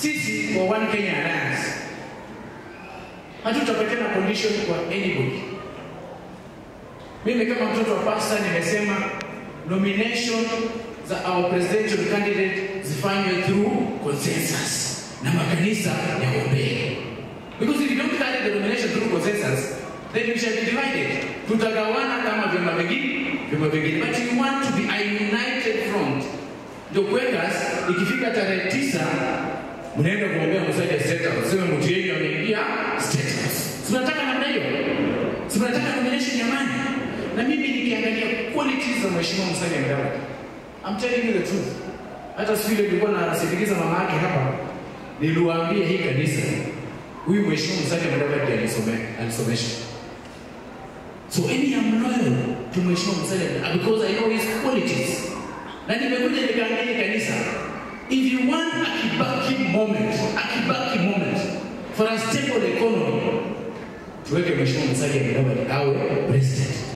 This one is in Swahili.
sisi kwa One Kenya Alliance hatutapatiana condition kwa anybody. Mimi kama mtoto wa pasta nimesema nomination za our presidential candidate zifanywe through consensus na makanisa yaombee, because if you don't carry the nomination through consensus then we shall be divided. Tutagawana kama vyama vingine vyama vingine, but we want to be a united front. Ndio Quakers ikifika tarehe tisa mnaenda kuombea Musalia State House, sema mtu yenu ameingia State House. Tunataka namna hiyo, tunataka nomination ya amani. Na mimi nikiangalia qualities za mheshimiwa Musalia Mudavadi, I'm telling you the truth. Hata siku ile nilikuwa nasindikiza mama yake hapa, niliwaambia hii kanisa, huyu mheshimiwa Musalia Mudavadi alisome alisomesha. So any I'm loyal to mheshimiwa Musalia Mudavadi because I know his qualities. Na nimekuja nikaangalia kanisa, if you want a Kibaki moment, a Kibaki moment for a stable economy, tuweke mheshimiwa Musalia Mudavadi awe president.